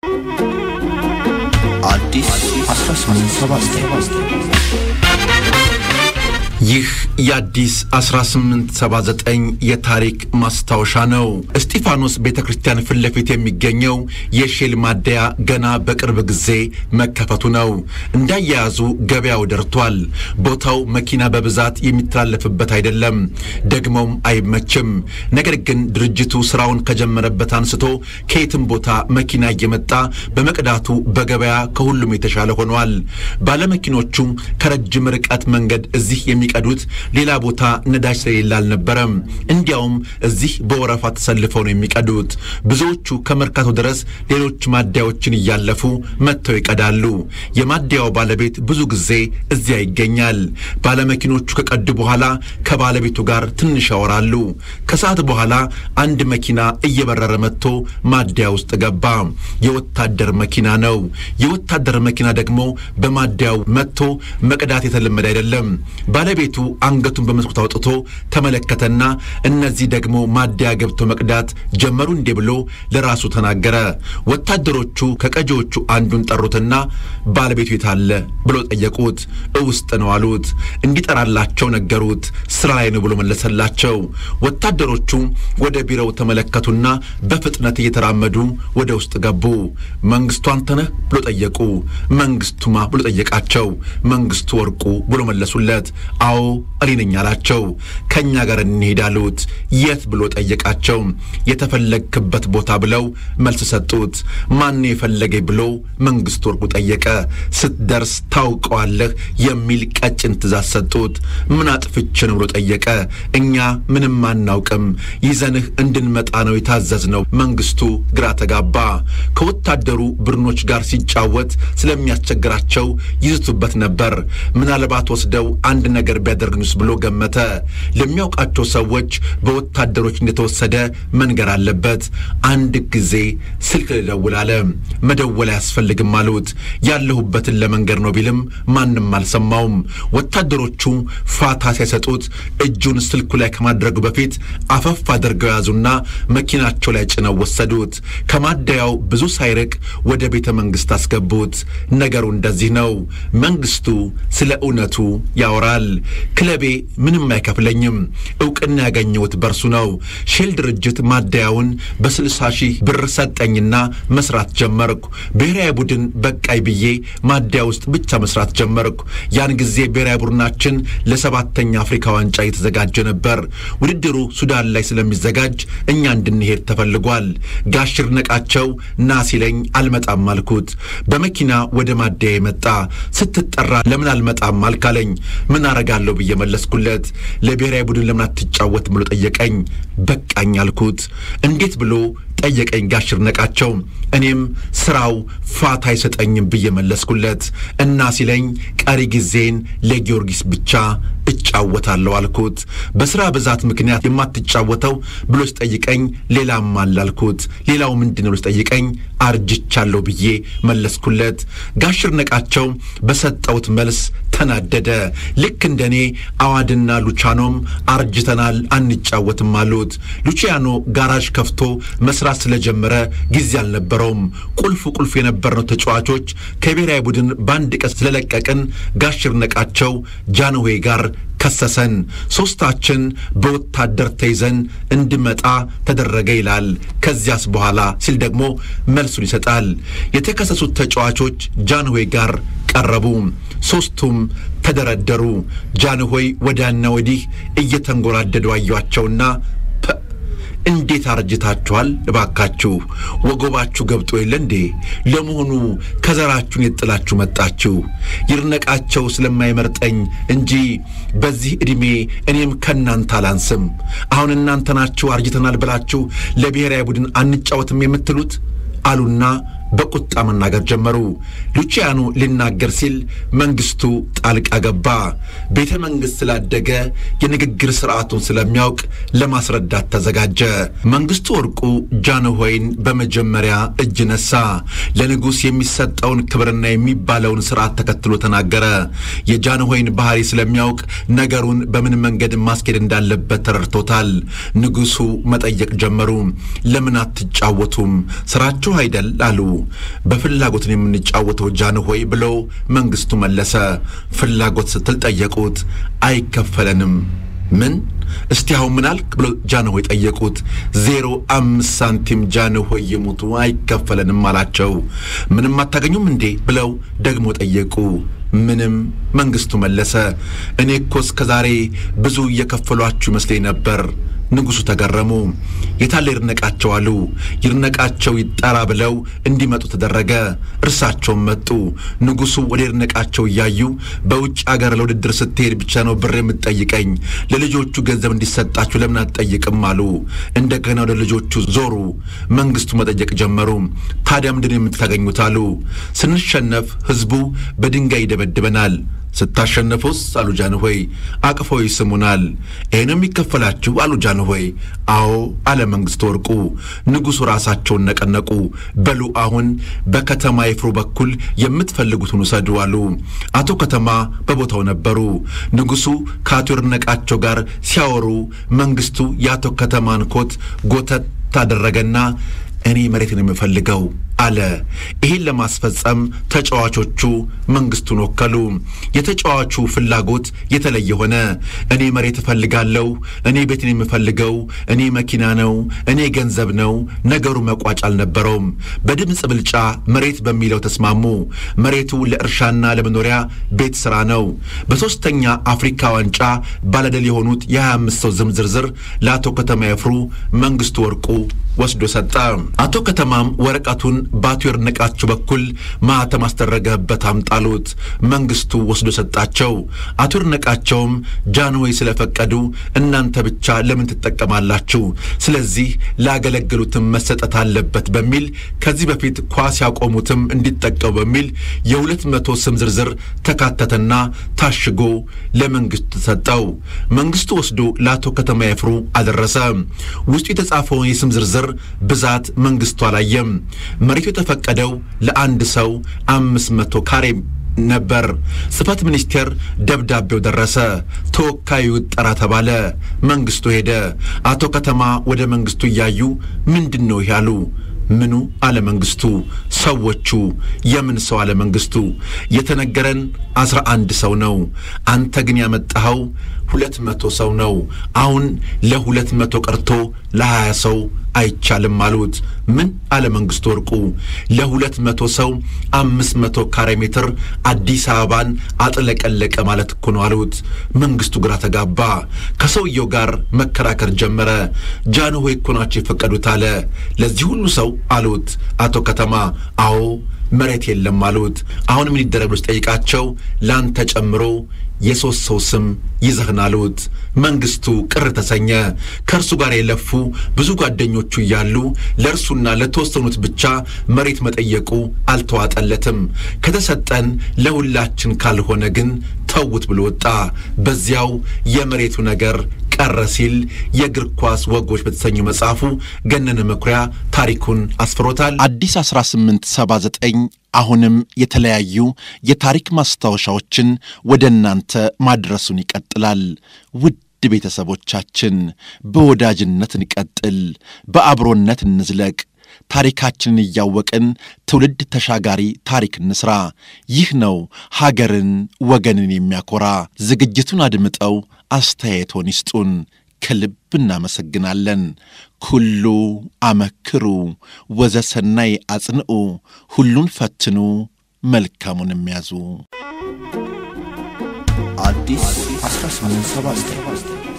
አዲስ 1879 ይህ የአዲስ 1879 የታሪክ ማስታወሻ ነው። እስጢፋኖስ ቤተ ክርስቲያን ፊት ለፊት የሚገኘው የሼል ማደያ ገና በቅርብ ጊዜ መከፈቱ ነው። እንዳያያዙ ገበያው ደርቷል። ቦታው መኪና በብዛት የሚተላለፍበት አይደለም፣ ደግሞም አይመችም። ነገር ግን ድርጅቱ ስራውን ከጀመረበት አንስቶ ከየትም ቦታ መኪና እየመጣ በመቅዳቱ በገበያ ከሁሉም የተሻለ ሆኗል። ባለመኪኖቹ ከረጅም ርቀት መንገድ እዚህ የሚ ቀዱት ሌላ ቦታ ነዳጅ ስለሌለ አልነበረም። እንዲያውም እዚህ በወረፋ ተሰልፈው ነው የሚቀዱት። ብዙዎቹ ከመርካቶ ድረስ ሌሎች ማደያዎችን እያለፉ መጥተው ይቀዳሉ። የማደያው ባለቤት ብዙ ጊዜ እዚያ ይገኛል። ባለመኪኖቹ ከቀዱ በኋላ ከባለቤቱ ጋር ትንሽ ያወራሉ። ከሰዓት በኋላ አንድ መኪና እየበረረ መጥቶ ማደያ ውስጥ ገባ። የወታደር መኪና ነው። የወታደር መኪና ደግሞ በማደያው መጥቶ መቅዳት የተለመደ አይደለም። ባለቤቱ አንገቱን በመስኮት አውጥቶ ተመለከተና እነዚህ ደግሞ ማደያ ገብተው መቅዳት ጀመሩ እንዴ ብሎ ለራሱ ተናገረ። ወታደሮቹ ከቀጂዎቹ አንዱን ጠሩትና ባለቤቱ የታለ ብሎ ጠየቁት። እውስጥ ነው አሉት። እንዲጠራላቸው ነገሩት። ስራ ላይ ነው ብሎ መለሰላቸው። ወታደሮቹ ወደ ቢሮው ተመለከቱና በፍጥነት እየተራመዱ ወደ ውስጥ ገቡ። መንግስቱ አንተነህ ብሎ ጠየቁ። መንግስቱማ ብሎ ጠየቃቸው። መንግስቱ ወርቁ ብሎ መለሱለት። አዎ እኔ ነኝ አላቸው። ከእኛ ጋር እንሄድ አሉት። የት ብሎ ጠየቃቸው። የተፈለግክበት ቦታ ብለው መልስ ሰጡት። ማን የፈለገኝ ብሎ መንግስቱ ወርቁ ጠየቀ። ስትደርስ ታውቀዋለህ የሚል ቀጭን ትእዛዝ ሰጡት። ምን አጥፍቼ ነው ብሎ ጠየቀ። እኛ ምንም አናውቅም፣ ይዘንህ እንድንመጣ ነው የታዘዝነው። መንግስቱ ግራ ተጋባ። ከወታደሩ ብርኖች ጋር ሲጫወት ስለሚያስቸግራቸው ይዝቱበት ነበር። ምናልባት ወስደው አንድ ነገር ቢያደርግኙስ ብሎ ገመተ። ለሚያውቃቸው ሰዎች በወታደሮች እንደተወሰደ መንገር አለበት። አንድ ጊዜ ስልክ ልደውል አለ። መደወል አያስፈልግም አሉት። ያለሁበትን ለመንገር ነው ቢልም ማንም አልሰማውም። ወታደሮቹ ፋታ ሲያሰጡት እጁን ስልኩ ላይ ከማድረጉ በፊት አፈፍ አድርገው ያዙና መኪናቸው ላይ ጭነው ወሰዱት። ከማደያው ብዙ ሳይርቅ ወደ ቤተ መንግስት አስገቡት። ነገሩ እንደዚህ ነው። መንግስቱ ስለ እውነቱ ያወራል። ክለቤ ምንም አይከፍለኝም። እውቅና ያገኘሁት በርሱ ነው። ሼል ድርጅት ማደያውን በስልሳ ሺህ ብር ሰጠኝና መስራት ጀመርኩ። ብሔራዊ ቡድን በቃይ ብዬ ማደያ ውስጥ ብቻ መስራት ጀመርኩ። ያን ጊዜ ብሔራዊ ቡድናችን ለሰባተኛ አፍሪካ ዋንጫ እየተዘጋጀ ነበር። ውድድሩ ሱዳን ላይ ስለሚዘጋጅ እኛ እንድንሄድ ተፈልጓል። ጋሽር ነቃቸው ና ሲለኝ አልመጣም አልኩት። በመኪና ወደ ማደያ የመጣ ስትጠራ ለምን አልመጣም አልካለኝ። ምን አረጋለሁ ብዬ መለስኩለት። ለብሔራዊ ቡድን ለምን አትጫወትም ብሎ ጠየቀኝ። በቃኝ አልኩት። እንዴት ብሎ ጠየቀኝ ጋሽር ነቃቸው። እኔም ስራው ፋታ አይሰጠኝም ብዬ መለስኩለት እና ሲለኝ ቀሪ ጊዜን ለጊዮርጊስ ብቻ እጫወታለሁ አልኩት። በስራ ብዛት ምክንያት የማትጫወተው ብሎ ሲጠይቀኝ ሌላም አለ አልኩት። ሌላው ምንድን ነው ብሎ ሲጠይቀኝ አርጅቻለሁ ብዬ መለስኩለት። ጋሽር ነቃቸው በሰጠውት መልስ ተናደደ። ልክ እንደኔ አዋድና ሉቻኖም አርጅተናል አንጫወትም አሉት። ሉቺያኖ ጋራዥ ከፍቶ መስራት ስለጀመረ ጊዜ አልነበረውም። ቁልፍ ቁልፍ የነበርነው ተጫዋቾች ከብሔራዊ ቡድን በአንድ ቀን ስለለቀቅን ጋሽር ነቃቸው ጃንሆይ ጋር ከሰሰን። ሦስታችን በወታደር ተይዘን እንድመጣ ተደረገ ይላል። ከዚያስ በኋላ ሲል ደግሞ መልሱን ይሰጣል። የተከሰሱት ተጫዋቾች ጃንሆይ ጋር ቀረቡ። ሦስቱም ተደረደሩ። ጃንሆይ ወዲያና ወዲህ እየተንጎራደዱ አዩአቸውና እንዴት አርጅታችኋል? እባካችሁ ወገባችሁ ገብጦ የለ እንዴ? ለመሆኑ ከዘራችሁን የጥላችሁ መጣችሁ? ይድነቃቸው ስለማይመርጠኝ እንጂ በዚህ ዕድሜ እኔም ከእናንተ አላንስም። አሁን እናንተ ናችሁ አርጅተናል ብላችሁ ለብሔራዊ ቡድን አንጫወትም የምትሉት አሉና በቁጣ መናገር ጀመሩ። ሉቺያኖ ሊናገር ሲል መንግስቱ ጣልቃ ገባ። ቤተ መንግሥት ስላደገ የንግግር ስርዓቱን ስለሚያውቅ ለማስረዳት ተዘጋጀ። መንግስቱ ወርቁ ጃንሆይን በመጀመሪያ እጅ ነሳ። ለንጉሥ የሚሰጠውን ክብርና የሚባለውን ስርዓት ተከትሎ ተናገረ። የጃንሆይን ባህሪ ስለሚያውቅ ነገሩን በምን መንገድ ማስኬድ እንዳለበት ተረድቶታል። ንጉሡ መጠየቅ ጀመሩ። ለምን አትጫወቱም? ስራችሁ አይደል አሉ። በፍላጎትን የምንጫወተው ጃንሆይ ብለው መንግስቱ መለሰ። ፍላጎት ስትል ጠየቁት። አይከፈለንም። ምን እስቲ አሁን ምን አልክ ብሎ ጃንሆይ ጠየቁት። ዜሮ አምስት ሳንቲም ጃንሆይ ይሙቱ አይከፈለንም አላቸው። ምንም አታገኙም እንዴ ብለው ደግሞ ጠየቁ። ምንም መንግስቱ መለሰ። እኔ እኮ እስከ ዛሬ ብዙ እየከፈሏችሁ ይመስለኝ ነበር። ንጉሡ ተገረሙ። የታለ ይርነቃቸው አሉ። ይርነቃቸው ይጠራ ብለው እንዲመጡ ተደረገ። እርሳቸውም መጡ። ንጉሡ ወደ ይርነቃቸው እያዩ በውጭ አገር ለውድድር ስትሄድ ብቻ ነው ብር የምትጠይቀኝ፣ ለልጆቹ ገንዘብ እንዲሰጣችሁ ለምን አትጠይቅም አሉ። እንደገና ወደ ልጆቹ ዞሩ። መንግስቱ መጠየቅ ጀመሩ። ታዲያ ምንድን የምታገኙት አሉ። ስንሸነፍ ህዝቡ በድንጋይ ይደበድበናል ስታሸነፉስ አሉ ጃንሆይ አቅፈው ይስሙናል። ይህንም የሚከፈላችሁ አሉ ጃንሆይ። አዎ አለ መንግሥቱ ወርቁ። ንጉሡ ራሳቸውን ነቀነቁ። በሉ አሁን በከተማ ይፍሩ በኩል የምትፈልጉትን ውሰዱ አሉ። አቶ ከተማ በቦታው ነበሩ። ንጉሡ ከአቶ ይድነቃቸው ጋር ሲያወሩ መንግሥቱ የአቶ ከተማን ኮት ጎተት ታደረገና እኔ መሬትን የምፈልገው አለ። ይህን ለማስፈጸም ተጫዋቾቹ መንግስቱን ወከሉ። የተጫዋቹ ፍላጎት የተለየ ሆነ። እኔ መሬት እፈልጋለሁ፣ እኔ ቤትን የምፈልገው፣ እኔ መኪና ነው፣ እኔ ገንዘብ ነው። ነገሩ መቋጫ አልነበረውም። በድምፅ ብልጫ መሬት በሚለው ተስማሙ። መሬቱ ለእርሻና ለመኖሪያ ቤት ስራ ነው። በሦስተኛ አፍሪካ ዋንጫ ባለድል የሆኑት የ25 ሰው ዝም ዝርዝር ለአቶ ከተማ ይፍሩ መንግስቱ ወርቁ ወስዶ ሰጠ። አቶ ከተማም ወረቀቱን በአቶ ይድነቃቸው በኩል ማኅተም አስደረገበት አምጣሉት። መንግስቱ ወስዶ ሰጣቸው። አቶ ይድነቃቸውም ጃንሆይ ስለፈቀዱ እናንተ ብቻ ለምን ትጠቀማላችሁ? ስለዚህ ላገለገሉትም መሰጠት አለበት በሚል ከዚህ በፊት ኳስ ያቆሙትም እንዲጠቀሙ በሚል የሁለት መቶ ስም ዝርዝር ተካተተና ታሽጎ ለመንግስቱ ተሰጠው። መንግስቱ ወስዶ ለአቶ ከተማ ይፍሩ አደረሰ። ውስጡ የተጻፈውን የስም ዝርዝር ብዛት መንግስቱ አላየም። መሬቱ የተፈቀደው ለአንድ ሰው አምስት መቶ ካሬ ነበር። ጽሕፈት ሚኒስቴር ደብዳቤው ደረሰ። ተወካዩ ይጠራ ተባለ። መንግስቱ ሄደ። አቶ ከተማ ወደ መንግስቱ እያዩ ምንድን ነው ያሉ። ምኑ አለ መንግስቱ። ሰዎቹ የምን ሰው አለ መንግስቱ። የተነገረን አስራ አንድ ሰው ነው። አንተ ግን ያመጣኸው ሁለት መቶ ሰው ነው። አሁን ለሁለት መቶ ቀርቶ ለሀያ ሰው አይቻልም አሉት። ምን አለ መንግስቱ ወርቁ። ለሁለት መቶ ሰው አምስት መቶ ካሬ ሜትር አዲስ አበባን አጥለቀለቀ ማለት እኮ ነው አሉት። መንግስቱ ግራ ተጋባ። ከሰውየው ጋር መከራከር ጀመረ። ጃንሆይ እኮ ናቸው የፈቀዱት አለ። ለዚህ ሁሉ ሰው አሉት አቶ ከተማ። አዎ መሬት የለም አሉት። አሁን ምን ይደረግ ብሎ ሲጠይቃቸው ለአንተ ጨምሮ የሦስት ሰው ስም ይዘህን አሉት። መንግስቱ ቅር ተሰኘ። ከእርሱ ጋር የለፉ ብዙ ጓደኞቹ እያሉ ለእርሱና ለተወሰኑት ብቻ መሬት መጠየቁ አልተዋጠለትም። ከተሰጠን ለሁላችን ካልሆነ ግን ተውት ብሎ ወጣ። በዚያው የመሬቱ ነገር ቀረ ሲል የእግር ኳስ ወጎች በተሰኘው መጽሐፉ ገነነ መኩሪያ ታሪኩን አስፍሮታል። አዲስ 1879 አሁንም የተለያዩ የታሪክ ማስታወሻዎችን ወደ እናንተ ማድረሱን ይቀጥላል። ውድ ቤተሰቦቻችን በወዳጅነት እንቀጥል፣ በአብሮነት እንዝለቅ። ታሪካችንን እያወቅን ትውልድ ተሻጋሪ ታሪክ እንስራ። ይህ ነው ሀገርን ወገንን የሚያኮራ። ዝግጅቱን አድምጠው አስተያየቶን ይስጡን። ከልብ እናመሰግናለን። ኩሉ አመክሩ ወዘሰናይ አጽንዑ፣ ሁሉን ፈትኑ መልካሙን የሚያዙ አዲስ 1879